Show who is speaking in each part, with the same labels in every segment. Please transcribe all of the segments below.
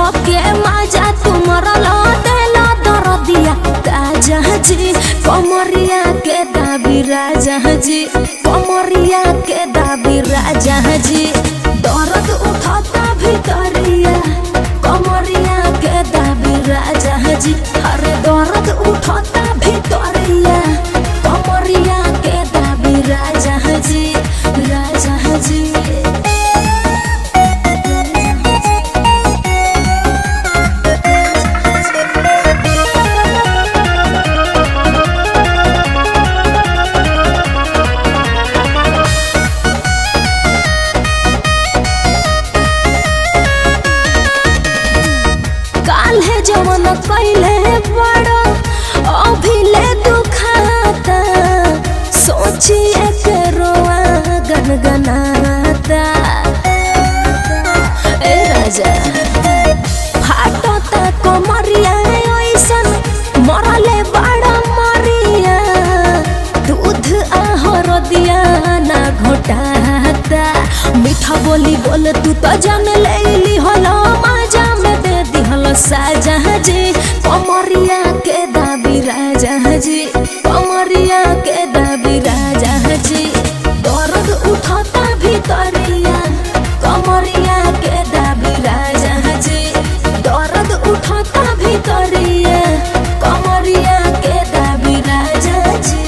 Speaker 1: धके माजा तुमरल देला दरदिया ताजा जी कमरिया के दाबी राजा जी कमरिया के दाबी राजा जी दर्द उठाता भितरिया कमरिया के दाबी राजा जी अरे दर्द उठाता भितरिया कमरिया के दाबी राजा जी राजा जी काल्हे जवन कैले बड़ा अभी ले दुखाता सोचिए के रोआ गनगनाता ए राजा फाटता कमरिया ऐसन मरले बड़ा मरिया दूध आहर दिया ना घोटाता मीठा बोली बोल तू तो जान ले ली हलो माजा में दे दिहलो साजा जी कमरिया के दाबी राजा जी कमरिया के दाबी राजा जी दर्द उठता भीतरिया कमरिया के दाबी राजा जी दर्द उठता भीतरिया कमरिया के दाबी राजा जी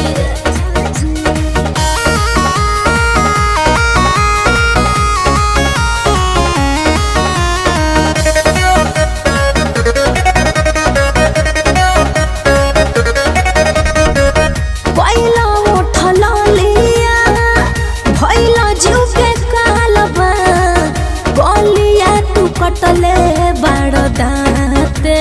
Speaker 1: पहिला उठल लिया भैला जीव के कालबा गलिया तू कटले बड़ दाते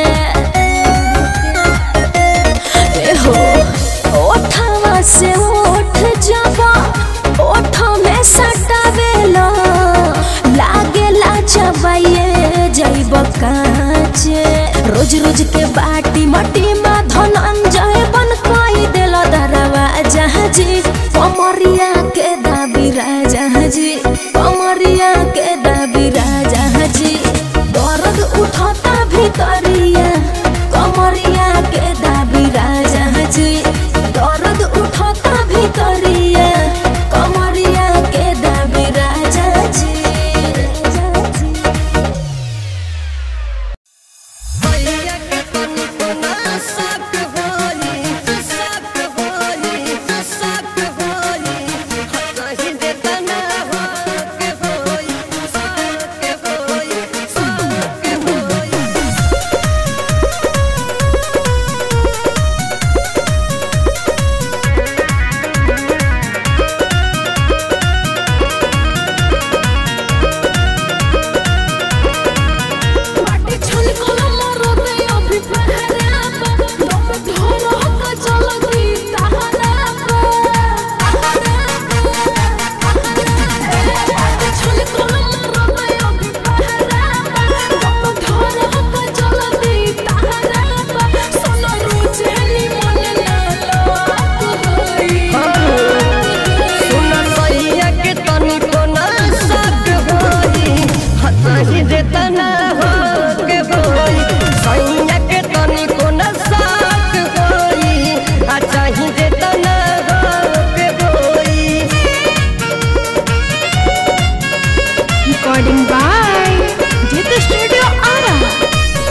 Speaker 1: ए हो ओठवा से ओठ जबा ओठ में सटावेला लागेला चबाइए जैब काचे रोज रोज के बाटी मटी में धनंजय बन कोई दिल दरवा जहाजी कमरिया के दाबी राजा जी कमरिया के दाबी राजा जी दर्द उठता भीतरिया कमरिया के दाबी राजा जी दर्द उठता भीतरिया कमरिया के दाबी राजा जी
Speaker 2: माटी छल कलम रते अभी पहरा पा दम धरो का चलती तहरा पा माटी छल कलम रते अभी पहरा पा दम धरो का चलती तहरा पा सोना रोजेली मन ना लाग होई
Speaker 3: recording by Jit Studio Ara.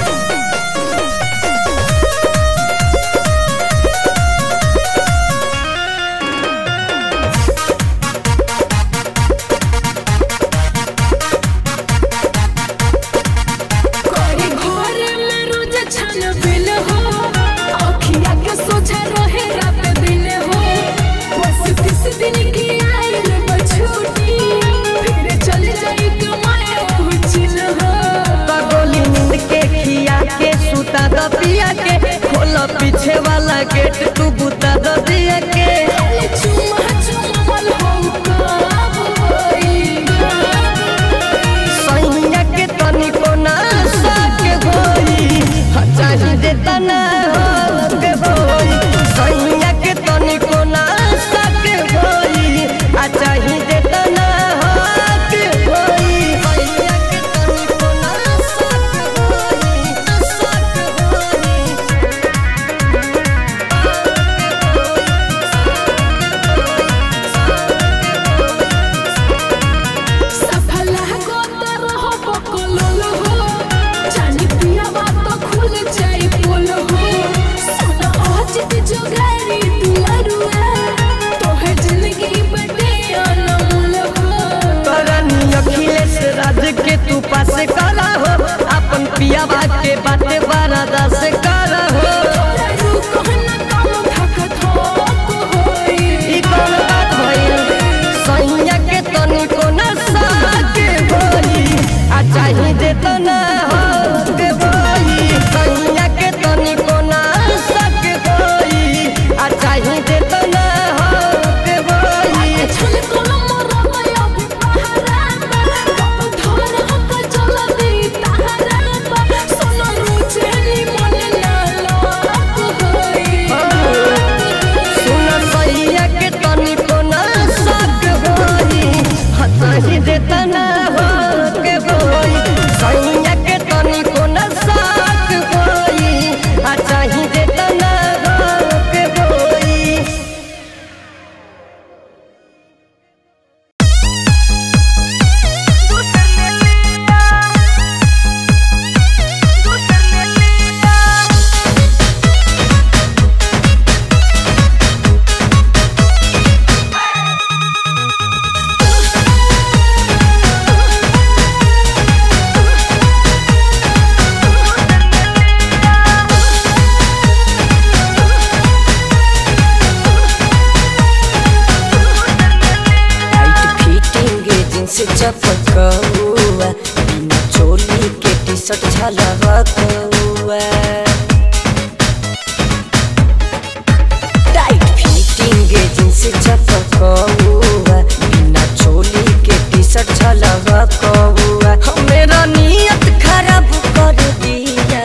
Speaker 2: कोई घर में रोज छन बिल हो अखिया के सोझा रहे रात दिन हो बस किस दिन की आइल बछूटी फिर चल जाई कमाए उचिल हो
Speaker 4: पीछे वाला गेट तू बुता द दिया के
Speaker 2: चुमा चुमावल हो कब होई
Speaker 4: सैया के तनी कोना साके होई चाही दे तना के होई सैया के तनी कोना साके होई आ चाही दे तना के होई सैया के तनी कोना साके पियावा के बाटे बरादा से कर हो ई कौन बात भइल सैया के तनिको न साके होई आ चाही दे तो न हो के होई सैया के तनिको न साके होई आ चाही दे तो न हो के होई सुन सैया के तनिको न साके होई आ चाही दे तो न हो के होई सैया के तनिको न साके होई आ चाही दे तो न हो के होई
Speaker 5: टाइट फिटिंग जींस चपकौआ बिना चोली के टी शर्ट झलकौआ टाइट फिटिंग जींस चपकौआ बिना चोली के टी शर्ट झलकौआ मेरा नियत खराब कर दिया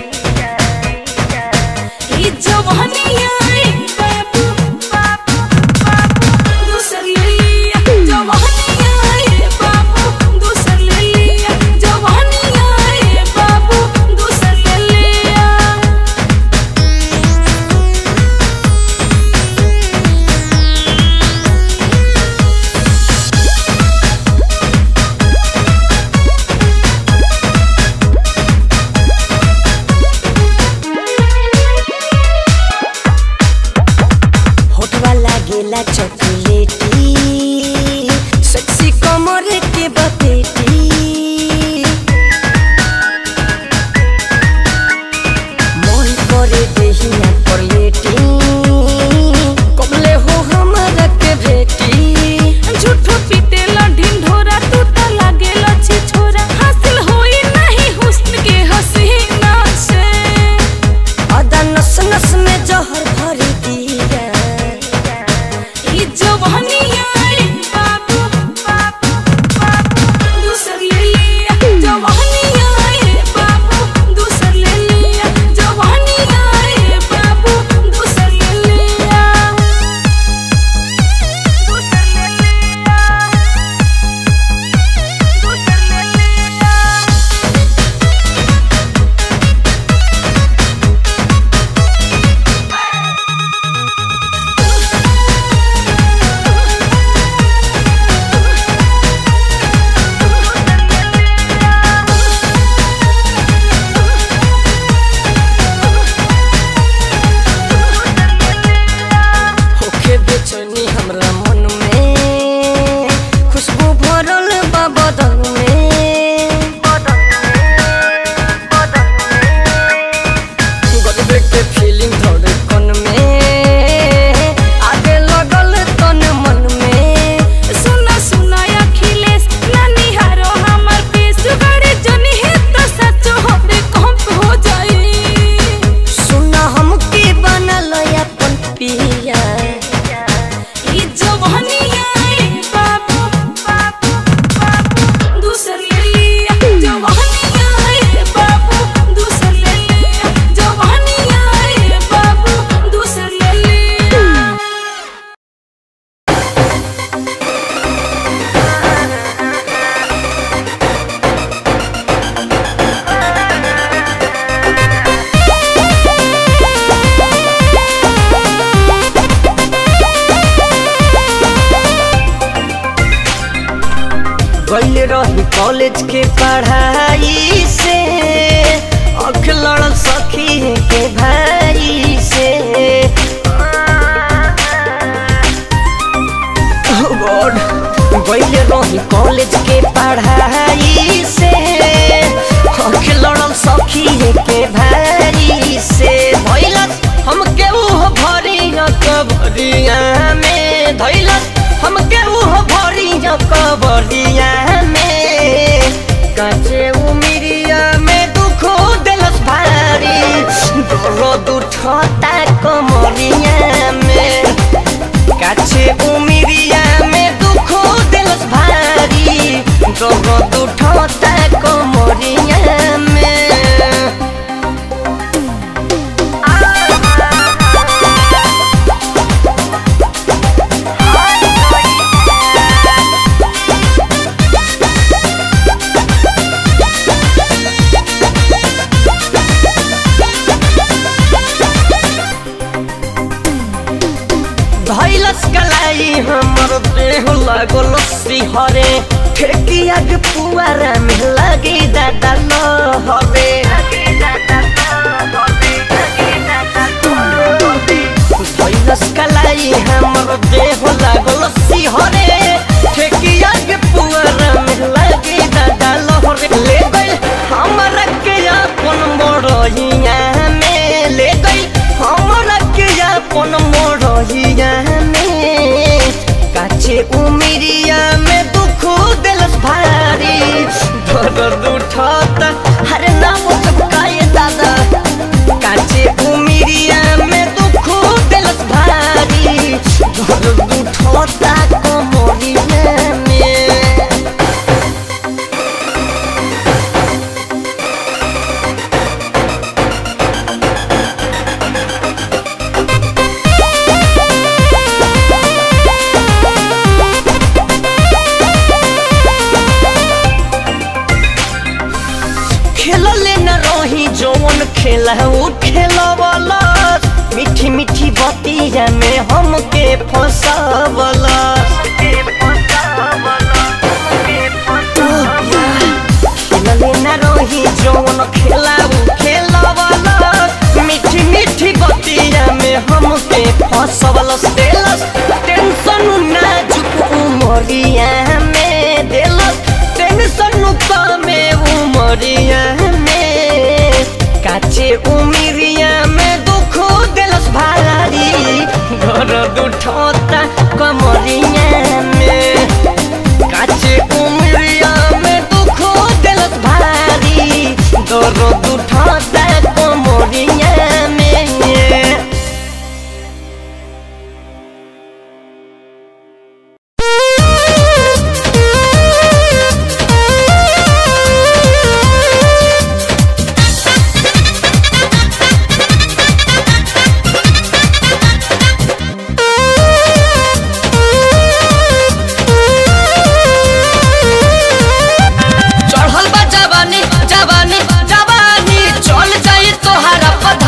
Speaker 1: ई जवानिया ए बाबू बाबू बाबू दूसर ले लिया जवानिया ए बाबू दूसर ले लिया जवानिया ए बाबू दूसर ले लिया
Speaker 5: होठवा लागेला चॉकलेटी सेक्सी कमर के बपेटी मन करे देहिया पर लेटी कबले हो हमरा के भेटी
Speaker 1: झूठो पीटेला ढिंढोरा तू त लागेला छी छोरा हासिल होई नहीं हुस्न के हसीना से
Speaker 5: अदा नस नस में जहर भर दिया
Speaker 1: ई जवानिया ए बाबू बाबू बाबू दूसर ले लिया जवानिया ए बाबू दूसर ले लिया जवानिया ए बाबू दूसर ले लिया दूसर ले लिया दूसर ले लिया
Speaker 5: होखे बेचैनी हमरा मन में खुशबू भरल बा बदन में गजबे के फीलिंग धड़कन में आगे लगल तन मन में
Speaker 1: सुना सुना अखिलेश नानी हारो हमर पेश गाड़ी जनी है तो सच होबे कंप हो जाई
Speaker 5: सुना हमके बनल अपन पिया
Speaker 1: ई जवानिया ए बाबू बाबू बाबू दूसर ले लिया जवानिया ए बाबू दूसर ले लिया जवानिया ए बाबू दूसर ले लिया
Speaker 5: गइल रही कॉलेज के पढ़ाई से अख लड़ल सखी के भाई से Oh God, गइल रही कॉलेज के पढ़ाई से अख लड़ल सखी
Speaker 4: हमर देह लागल सिहरे ठेकिया के पुआरा में लगे दादा लहरे भैलस कलाई हमर देह लागल सिहरे ठेकिया के पुआरा में लगे दादा लहरे ले गई हमरा के अपन मोरहिया में ले गई हमरा के अपन मोरहिया में काचे उमिरिया में दुख दिलस भारी दर्द उठाता हरे नाम चपकाए दादा काचे उमिरिया में दुख दिलस भारी दर्द उठाता कमरिया में खेलले न रही जौन खेला उ खेलवला मीठी मीठी बतिया में हमके फंसावला खेलले न रही जौन खेला उ खेलवला मीठी मीठी बतिया में हमके फंसावला देलस टेंशन नाजुक उमरिया में देलस टेंशन में उमरिया में काचे उमिरिया में दुख दिलस भारी घर दुठोता कमरिया में काचे उमिरिया में दुख दिलस भारी घर दुठोता कमरिया में चढ़ल बा जवानी जवानी जवानी चल जाई तोहरा पधा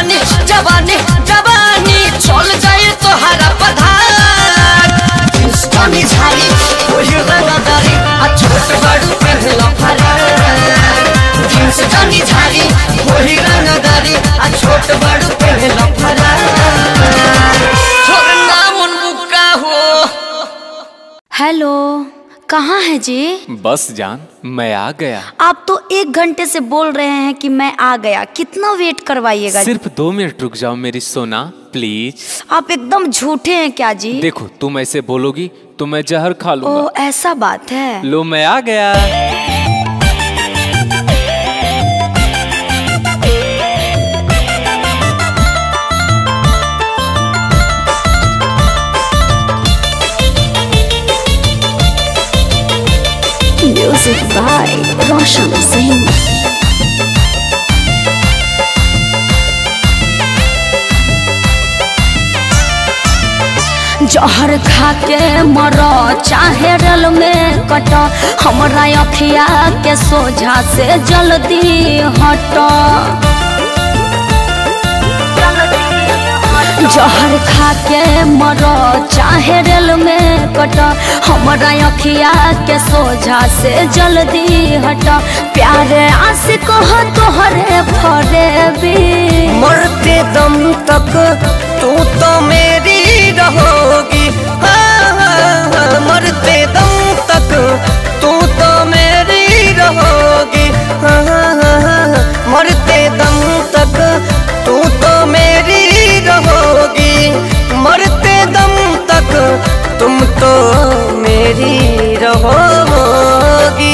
Speaker 5: जवानी जवानी जवानी चल जाए तोहरा पधार इंस्टानी झाड़ी वही रंगदारी आ छोट बड़ू पहला फरार जींस जानी झाड़ी वही रंगदारी आ छोट बड़ू पहला फरार छोड़ नाम उनका हो
Speaker 6: हेलो कहाँ है जी
Speaker 7: बस जान मैं आ गया
Speaker 6: आप तो एक घंटे से बोल रहे हैं कि मैं आ गया कितना वेट करवाइएगा
Speaker 7: सिर्फ दो मिनट रुक जाओ मेरी सोना प्लीज
Speaker 6: आप एकदम झूठे हैं क्या जी
Speaker 7: देखो तुम ऐसे बोलोगी तो मैं जहर खा
Speaker 6: ओ
Speaker 7: लूंगा
Speaker 6: ऐसा बात है
Speaker 7: लो मैं आ गया
Speaker 6: म्यूजिक बाय रोशन सिंह जहर खा के मर चाहे रेल में कट हमरा अखिया के सोझा से जल्दी हट जहर खा के मर चाहे रेल में कट हमरा अखिया के सोझा से जल्दी हट प्यारे आशिक हो तोहरे फरेबी
Speaker 5: मरते दम तक तू तो मेरी रहोगी हाँ, हाँ, हाँ, मरते दम तक तू तो मेरी रहोगी हाँ, हाँ, हाँ, हाँ, मरते दम तक तू तो मेरी रहोगी मरते दम तक तुम तो मेरी रहोगी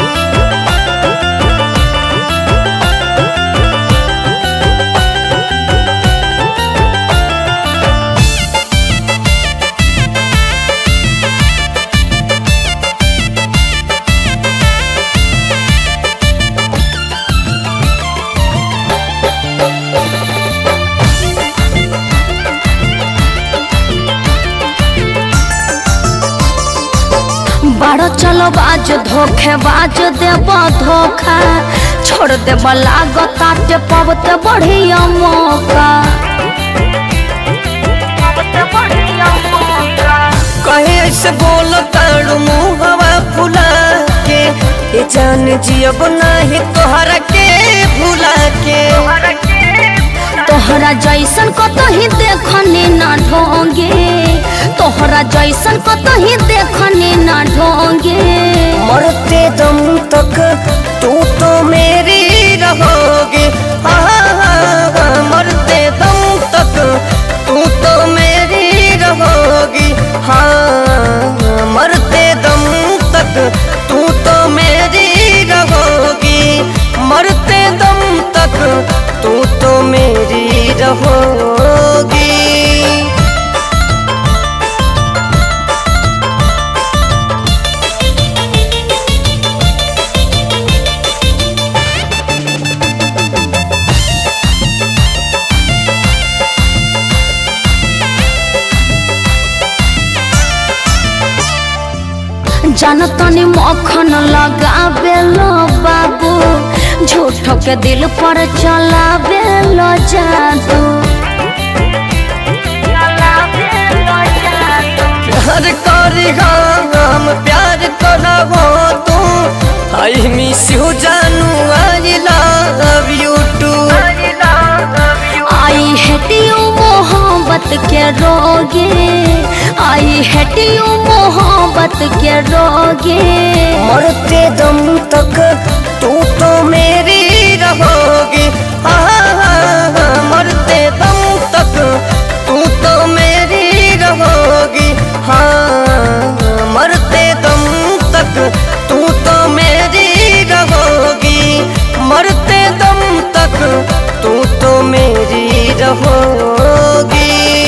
Speaker 6: बड़ चलो बाज धोखे बाज देब धोखा छोड़ देब लागताटे पबते बढ़िया मौका
Speaker 5: कहे ऐसे बोल ताड़ू मुहवा फुला के ये जान जियब नाही तोहरा के भुला के
Speaker 6: तोहरा जैसन कतही देखनी ना ढोंगे तोहरा जैसन कतही देखनी ना ढोंगे
Speaker 5: मरते दम तक तू तो मेरी रहोगी हाँ, हाँ, हाँ, मरते दम तक तू तो मेरी रहोगी हाँ मरते दम तक तू तो मेरी रहोगी मरते दम तक तू तो मेरी रहोगी
Speaker 6: जनतनी मक्खन लगावे लो बाबू झूठ के दिल पर चलावे लो जादू
Speaker 5: प्यार करी हम प्यार करा हो तू आई मिस यू जानू I love you too
Speaker 6: I hate you मोहब्बत के रोगे आई हेट यू मोहब्बत के रोगे
Speaker 5: मरते दम तक तू तो मेरी रहोगी हाँ, हाँ, हाँ, मरते दम तक तू तो मेरी रहोगी हाँ मरते दम तक तू तो मेरी रहोगी मरते दम तक तू तो मेरी रहोगी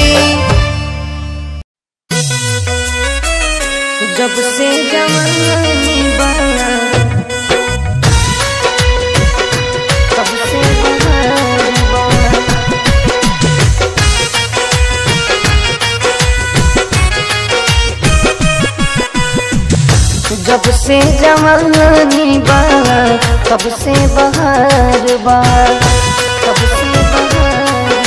Speaker 5: जब से जवानी बना तब से बहार बना जब से जवानी बा तब से बहार बा तब से बहार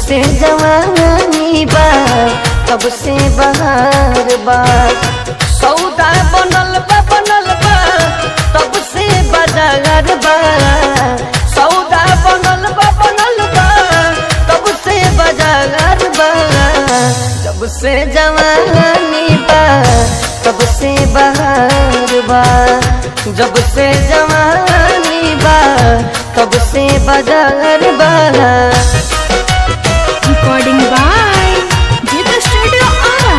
Speaker 4: से जवानी बा तब से बहार बा सौदा बनल बा बनल बा तब से बाजार बा सौदा बनल बा बनल बा तब से बाजार बा जब से जवानी बा तब से बहार बा जब से जवानी बा तब से बाजार बा
Speaker 3: Recording by Jita Studio Ara.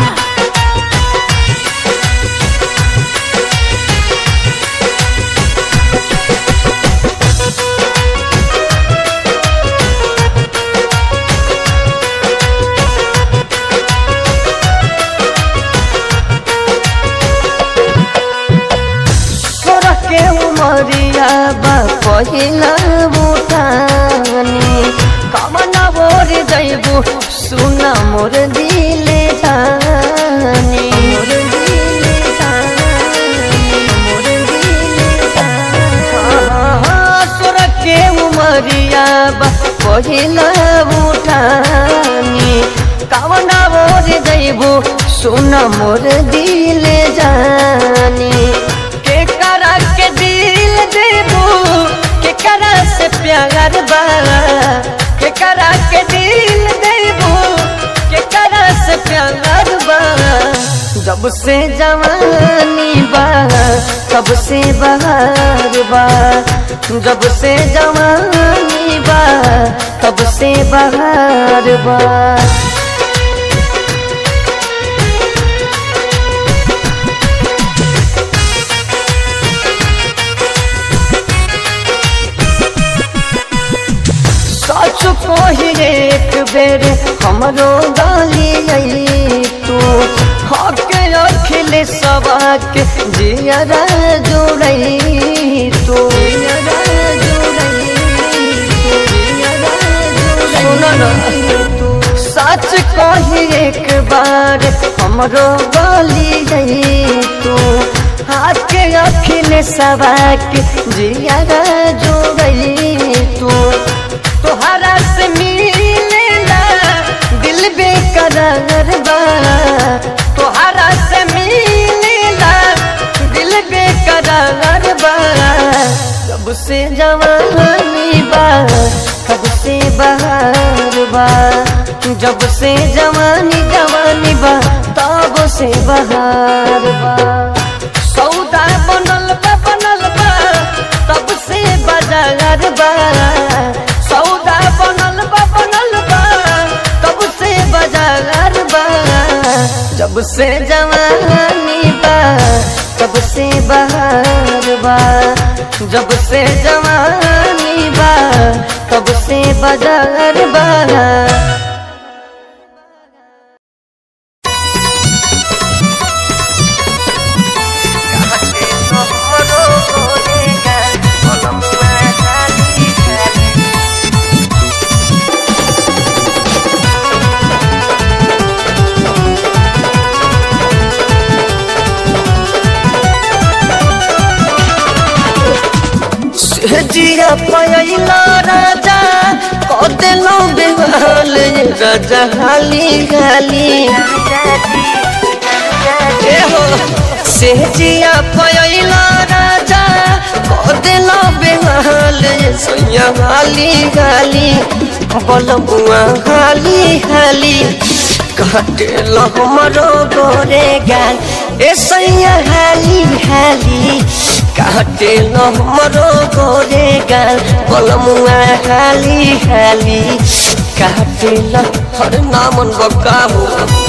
Speaker 4: सोरह के उमरिया बा पहिला बुटानी कमना बोर जैबू सुना मोर दिले जानी मोर दिले जानी मोर दिले जानी सोरह के उमरिया बा पहिला बुटानी कमना बोर जैबू सुना मोर दिले जानी के करा के दिल देबू के करा से प्यार बा के करा के दिल देबू के करा से प्यार बा जब से जवानी बा तब से बहार बा जब से जवानी बा तब से बहार बा सच कही एक बेर हमरो गाली आई तू हक अखिल सबाक जियरा जोड़ई तू जियरा जोड़ई सुन तू सच कही एक बार हमरो गाली आई तू हाथ के अखिल सबाक जियरा जोड़ई तू तोहरा से मिलेला दिल बेकरार बा तोहरा से मिलेला दिल बेकरार बा कब से जवानी बा कब से बहार बा जब से जवानी जवानी बा तब से बहार बा सौदा बनल बा बनल बा तब से बाजार बा सौदा बनल बा बनल बा तब से बाजार बा जब से जवानी बा तब से बहार बा जब से जवानी बा तब से बाजार बा जिया पयला राजा कदेलो बेहाल राजा हाली हाली ए हो से जिया पयला राजा कदेलो बेहाल सैया हाली हाली बलबुआ हाली हाली कटेल हमरो गोरे गाल ए सैया हाली हाली काटेल हमरो गोरे गाल बलमुआ हाली हाली काटेल हर नामन बकाबू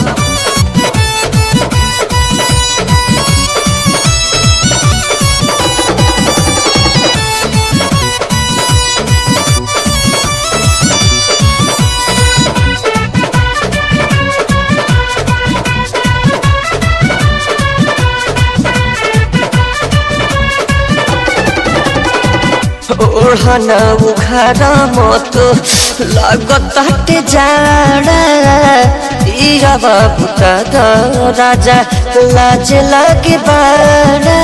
Speaker 4: ओढ़ना उखाड़ा मत लागत हटे जाड़ा इया बाबू दादा राजा लाज लागे बाड़ा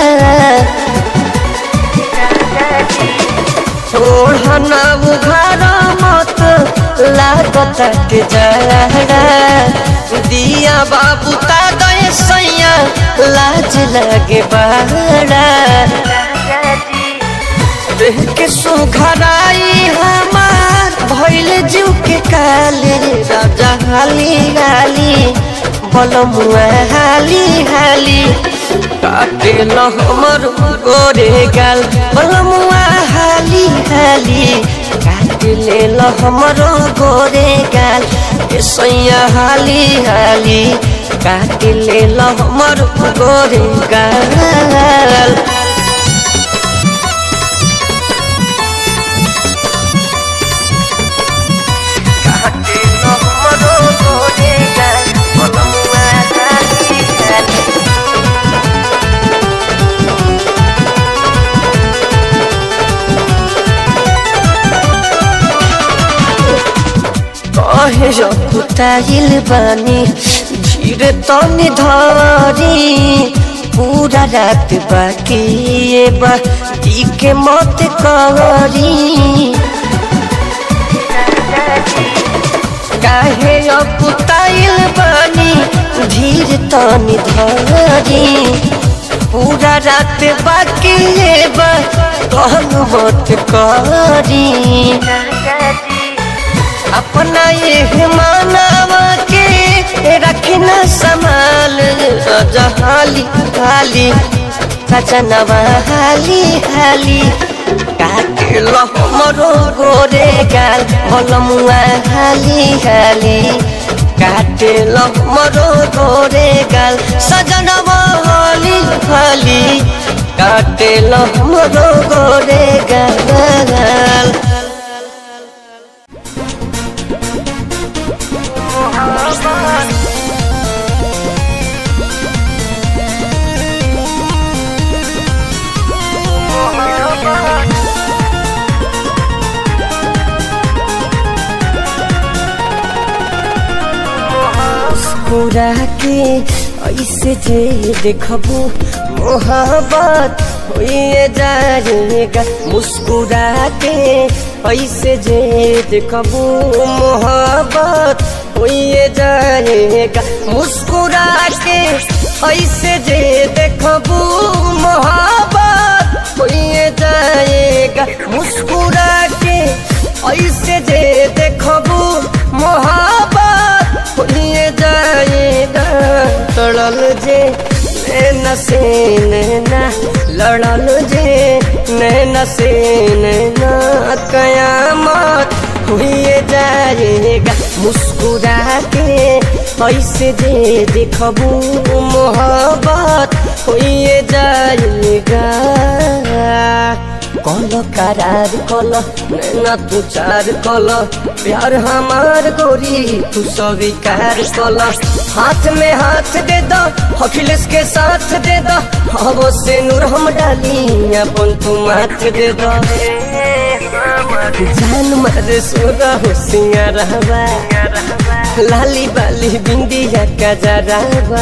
Speaker 4: ओढ़ना उखाड़ा मत
Speaker 5: लागत के जरा दिया बाबू ता दे सैया लाज लगे बड़ा देह के सुघराई हमार भइल जीव के काले राजा हाली हाली बलमुआ हाली हाली काटे न हमर गोरे गाल बलमुआ हाली हाली काटे ले ल हमर गोरे गाल ए सैया हाली हाली काटे ले ल हमर गोरे गाल काटे न हमर गोरे गाल बलमुआ हाली हाली कहे कुताइल बानी धीरे तनी धरी पूरा रात बाकी ये बा दी के मत करी काहे कुताइल बानी धीर तनी धरी पूरा रात बाकी ये बा कहन मत करी अपना ये मानवा के रखना संभाल जहाली हाली सजनवा हाली हाली काटे लो हमरो गोरे गाल बलमुआ हाली हाली काटे लो हमरो गोरे गाल सजनवा हाली हाली काटे लो हमरो गोरे गाल मुस्कुरा के ऐसे जे देखबू मोहब्बत होइए जाएगा मुस्कुरा के ऐसे जे देखबू मोहब्बत होइए जाएगा मुस्कुरा के ऐसे जे देखबू मोहब्बत होइए जाएगा मुस्कुरा के ऐसे जे देखबू मोहब्बत होइए जाएगा तड़ल जे नैना से नैना लड़ल जे नैना से नैना कयामत हुए जाएगा मुस्कुरा के ऐसे जे देखबू मोहब्बत हुए जाएगा कल करार कल नैना तू चार कल प्यार हमार गोरी तू स्वीकार कल हाथ में हाथ दे दो अखिलेश के साथ दे दो अब से नूर हम डाली अपन तू माथ दे दो जान मारे सोरा हो सिंगारवा लाली बाली बिंदिया का जरावा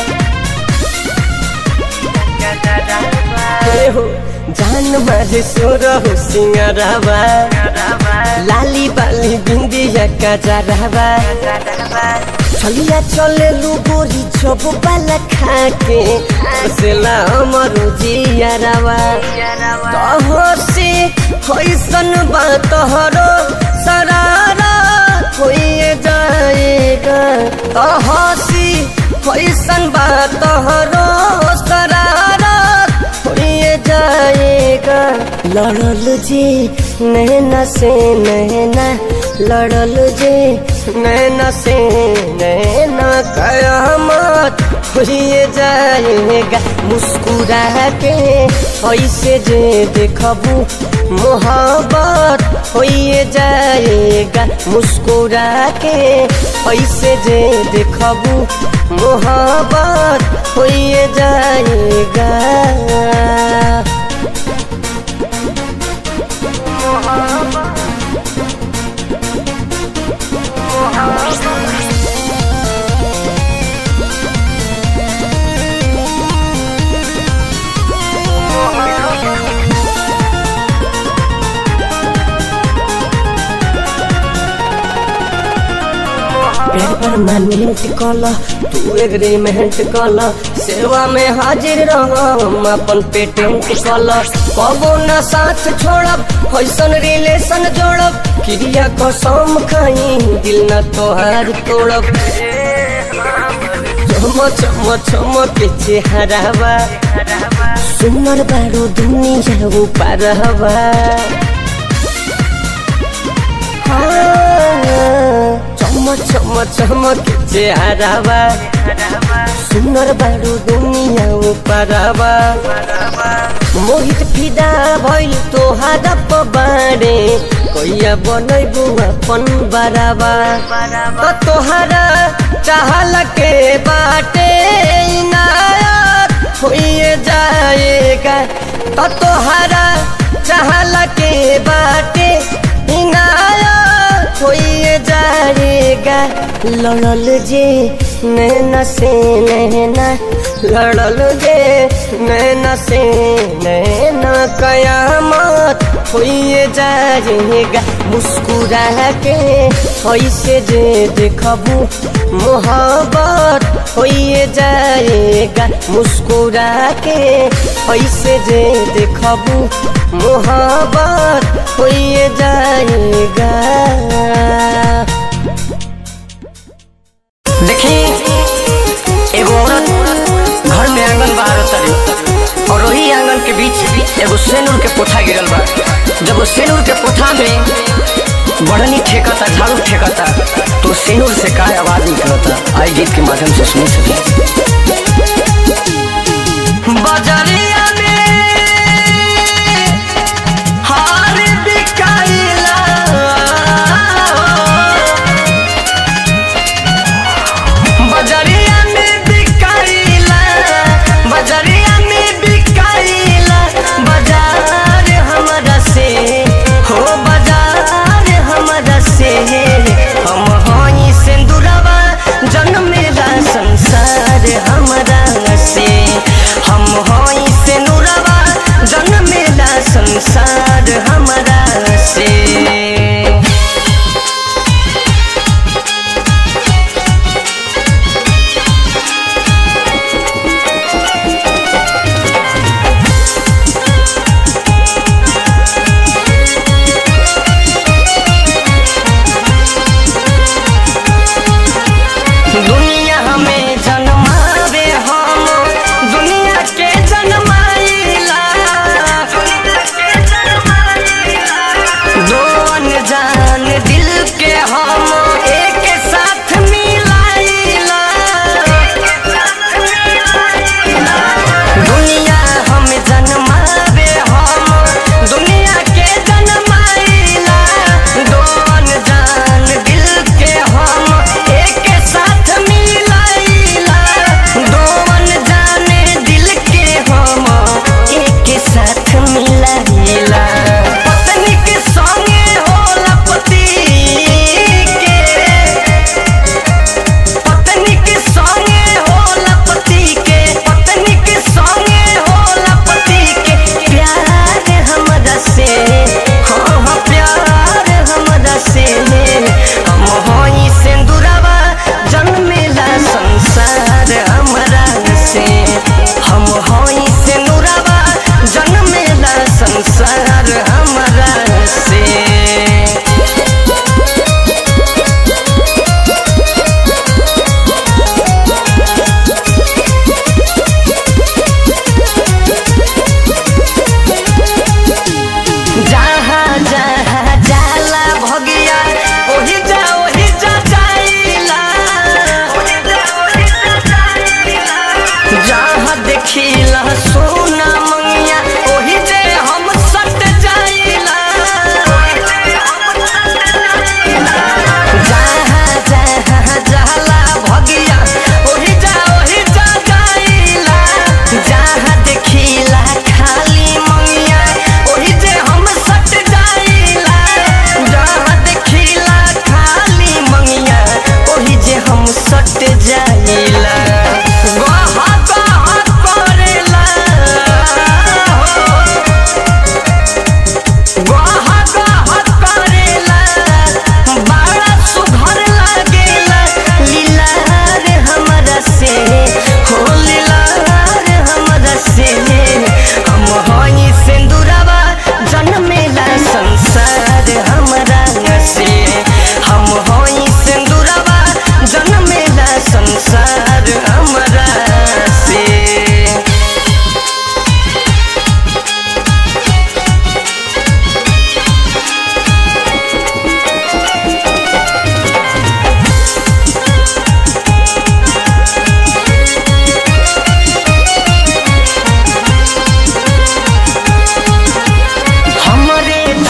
Speaker 5: हो जान मारे सोर हो सिंगरावा लाली बाली बिंदिया का जरावा चलिया चले लू गोरी जब बाला खा के हसेला अमरो जियारावा कहो से होइसन बात हरो सरारा होइए जाएगा कहो सी होइसन बात हरो सरारा होइए जाएगा लड़ल जे नैना से नैना लड़ल जे नैना से नैना कयामत होइए जाएगा मुस्कुरा के ऐसे जे देखबू मोहब्बत होइए जाएगा मुस्कुरा के ऐसे जे देखबू मोहब्बत होइए जाएगा
Speaker 4: बाटे परमानेंट कल तू एग्रीमेंट कल सेवा में हाजिर रह हम अपन पेटेंट कल कबो न साथ छोड़ब ऐसन रिलेशन जोड़ब क्रिया कसम खाई दिल न तोहार तोड़ब चम चम चम के चेहरावा सुनर बारो दुनिया ऊपर हवा चम चम चम के चेहरावा सुनर बारो दुनिया ऊपर हवा मोहित फिदा भइल तोहारा पबारे कैया बनैबू अपन बराबा त तोहारा चाहल के बाटे इनायत होइए जाएगा त तोहारा चाहल के बाटे इनायत होइए जाएगा लड़ल जे नैना से नैना लड़ल जे नैना से नैना कयामत होइए जाएगा मुस्कुरा के ऐसे जे देखबू मोहब्बत होइए जाएगा मुस्कुरा के ऐसे जे देखबू मोहब्बत होइए जाएगा
Speaker 5: देखी एगो औरत घर में आंगन बाहर तरी और वही आंगन के बीच एगो सेनुर के पोथा गिरल बा जब वो सेनुर के पोथा में बढ़नी ठेकता झाड़ू ठेकता तो सेनुर से का आवाज निकलता आई गीत के माध्यम से सुन सके बजरिया में हार बिकाइला बजरिया में बिकाइला बजरिया में बिकाइला बाजार हमरा से हो बाजार हमरा से हम हई सिंदूरवा जन्म मेरा संसार हमरा से हम हई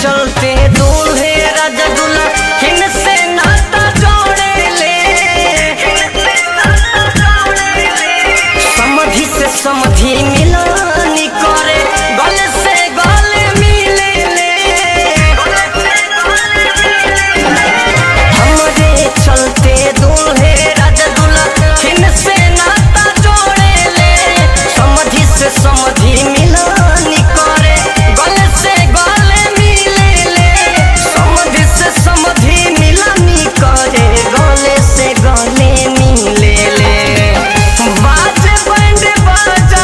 Speaker 5: चलते दूल्हे राजा दूल्हा हिन से नाता जोड़े ले समधि से समधि मिलानी करे गले से गले मिले ले हमरे चलते दूल्हे राजा दूल्हा हिन से नाता जोड़े ले समधि से समधि मिलानी करे गले से गले मिले ले समधि से समधि मिलानी करे गले से गले मिले ले बाजे बैंड बाजा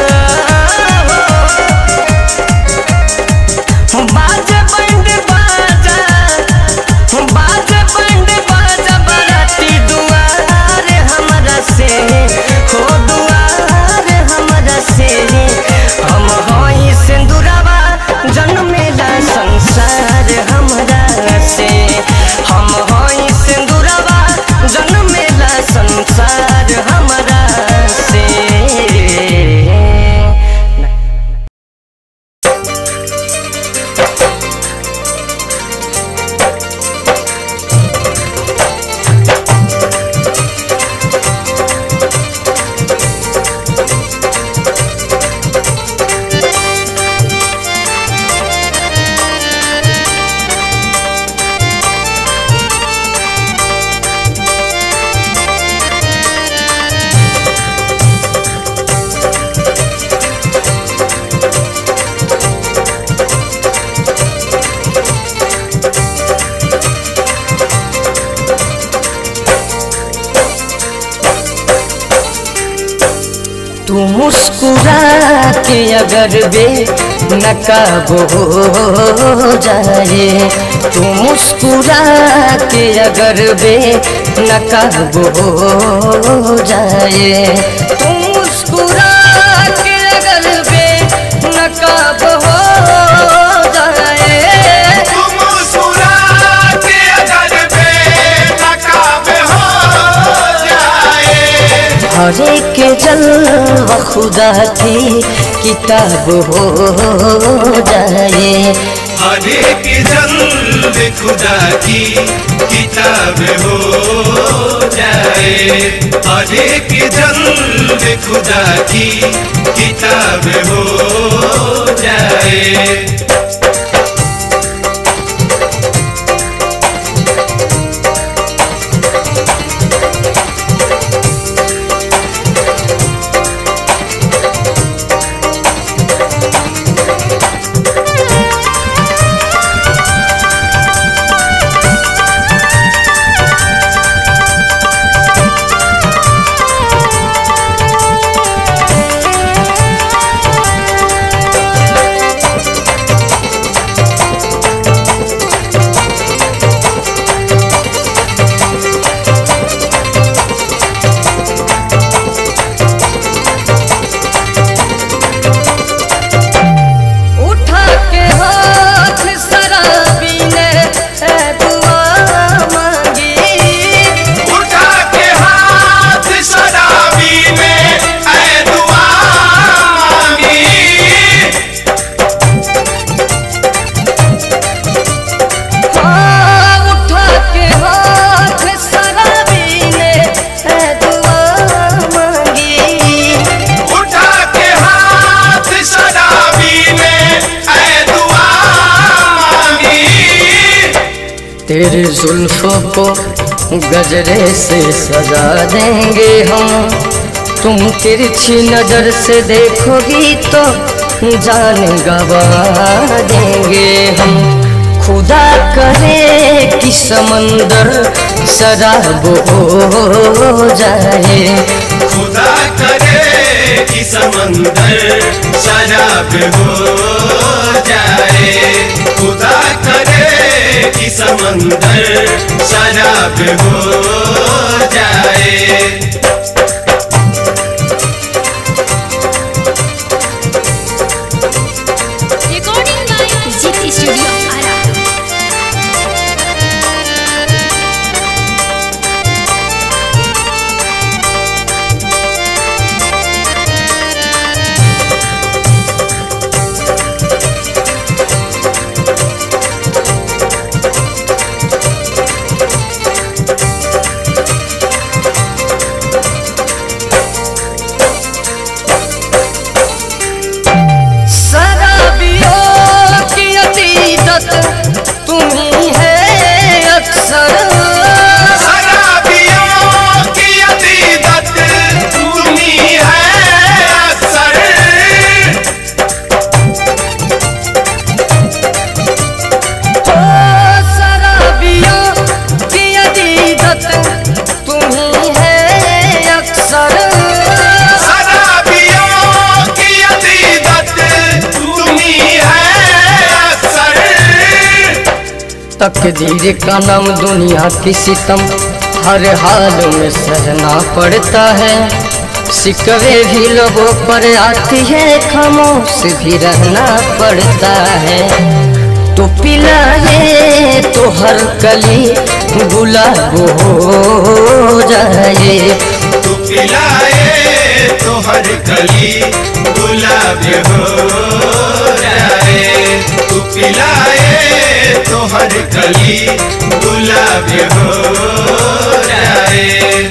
Speaker 5: बाजे बैंड बाजा बाजे बैंड बाजा बराती दुआर हमरा से हो दुआर हमरा से हम होई सिंदूरवा जन्मेला संसार हमरा से हम होई सिंदूरवा जन्मेला संसार हमरा से तू मुस्कुरा के अगर बे नकाब हो जाए तू मुस्कुरा के अगर बे नकाब हो जाए तू मुस्कुरा के अगर बे नकाब हो जाए
Speaker 8: मुस्कुरा के अगर बेनकाब हो जाए
Speaker 5: हरे के जलवा खुदा की किताब हो जाए
Speaker 8: हर एक जल्द खुदा की किताब हो जाए हर एक जल्द खुदा की किताब हो जाए
Speaker 5: उठा के हाथ शराबी ने ए दुआ मांगी
Speaker 8: उठा के हाथ शराबी ने ऐ दुआ मांगी
Speaker 5: हाँ, उठा के हाथ शराबी ने ए दुआ मांगी
Speaker 8: उठा के हाथ शराबी ने ऐ दुआ मांगी
Speaker 5: तेरे जुल्फों को गजरे से सजा देंगे हम तुम तिरछी नजर से देखोगी तो जान गवा देंगे हम खुदा करे कि समंदर शराब हो जाए
Speaker 8: खुदा करे कि समंदर शराब हो जाए खुदा करे कि समंदर शराब हो जाए
Speaker 6: recording by Jeeti studio Ara
Speaker 4: तकदीर का नाम दुनिया की सितम हर हाल में सहना पड़ता है सिकवे भी लोगों पर आती है खामोश भी रहना पड़ता है तो पिलाए तो हर कली गुलाब हो जाए
Speaker 8: तू पिलाए तो हर कली गुलाब हो जाए तू पिलाए तो हर कली गुलाब हो जाए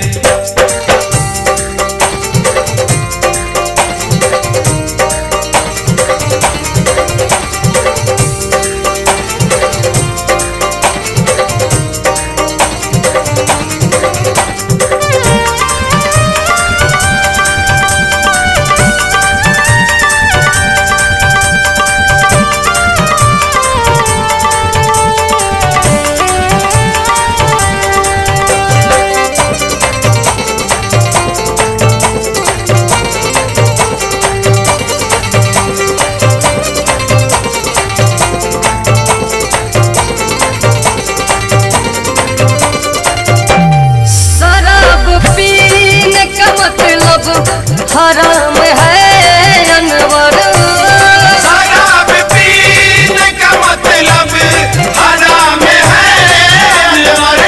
Speaker 4: शराब पीने का मतलब हराम है अनवर
Speaker 8: शराब पीने का मतलब हराम है अनवर।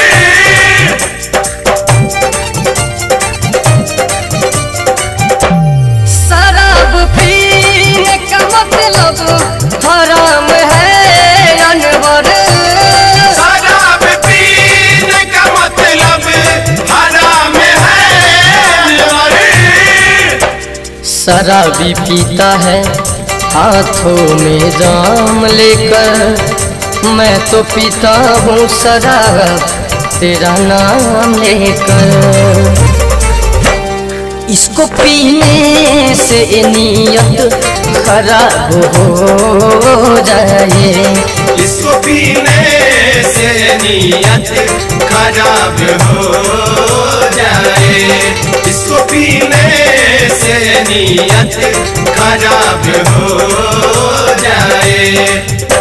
Speaker 4: शराब पीने का मतलब हराम है अनवर
Speaker 8: शराब पीने का मतलब हराम है अनवर।
Speaker 4: शराबी पीता है हाथों में जाम लेकर मैं तो पीता हूँ शराब तेरा नाम लेकर इसको पीने से नीयत खराब हो जाए
Speaker 8: इसको पीने से नीयत खराब हो जाए इसको पीने से नीयत खराब हो जाए